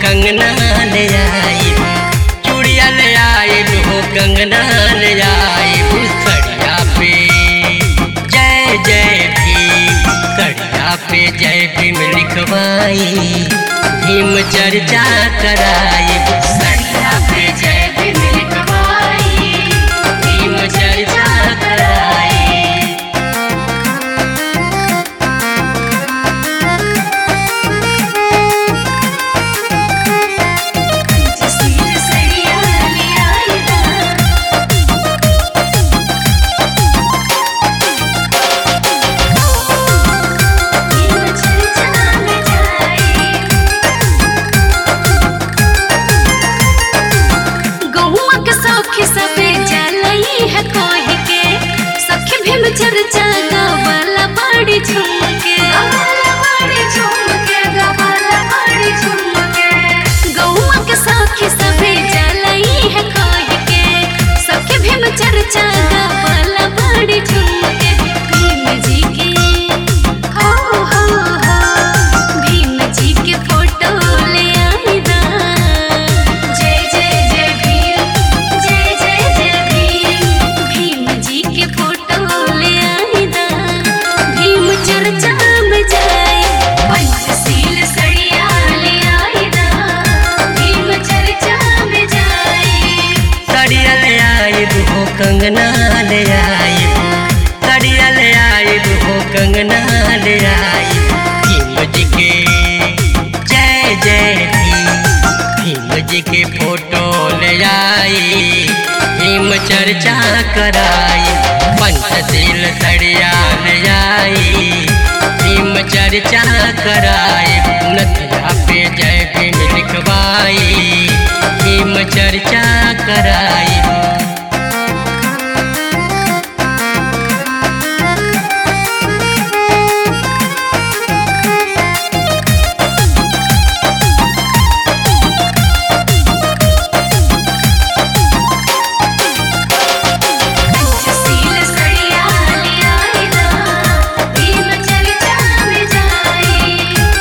कंगना ले आई चूड़िया ले आई हो कंगना ले आई सड़िया पे जय जय भीम सड़िया पे जय भीम लिखवाई भीम चर्चा कराई सड़िया पे जय भीम लिखवाई भीम चर्चा कराई पंचशील सड़िया ले आई दा भीम चर्चा में जाई गहुआ के सखी सबे जलई है कोहि के सखी भीम चर्चा गवाला बड़ी झुमके गवाला बड़ी झुमके गवाला बड़ी झुमके गहुआ के सखी सबे जलई है कोहि के सखी भीम चर्चा गवाला बड़ी झुमके भीम जी के हो हो हो भीम जी के फोटो ले आई दा जय जय जय भीम जय जय जय भीम भीम जी के फोटो ले आई दा भीम चर्चा में जाए पंचशील सड़िया ले आई दा भीम चर्चा में जाए सड़िया ले आई हो कंगना ले आई सड़िया ले आई हो कंगना ले आई भीम जी के जय जय भीम भीम जी के फोटो ले आई भीम चर्चा कराई पंचशील सड़िया ले आई भीम चर्चा कराई नथिया पे जय भीम लिखवाई भीम चर्चा कराई पंचशील सड़िया ले आई दा भीम चर्चा में जाए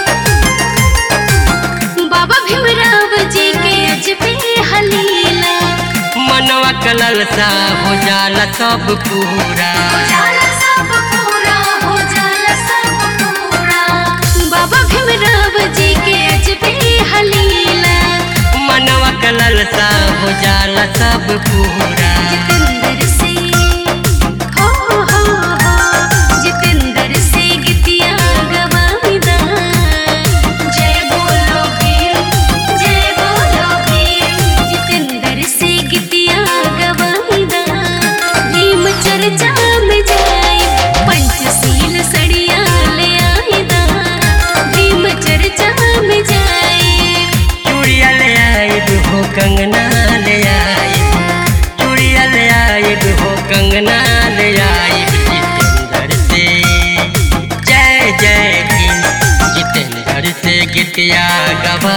बाबा भीमराव जी के अजबे हलीला मनवा कलल सा हो जाला सब पूरा हो जाला सब पूरा हो जाला सब पूरा बाबा भीमराव जी के अजबे हलीला मनवा कलल सा हो जाला सब पूरा जितेंद्र से हो हो हो जितेंद्र से गीतिया गवाईदा जय बोलो भीम जय बोलो भीम जितेंद्र से गीतिया गवाईदा भीम चर्चा में जाए पंचशील सड़िया ले आईदा भीम चर्चा में जाए चूड़िया ले आई हो कंगना ले आई चूड़िया ले आई हो कंगना ले आई जितेंद्र से जय जय भीम जितेंद्र से गीतिया गवा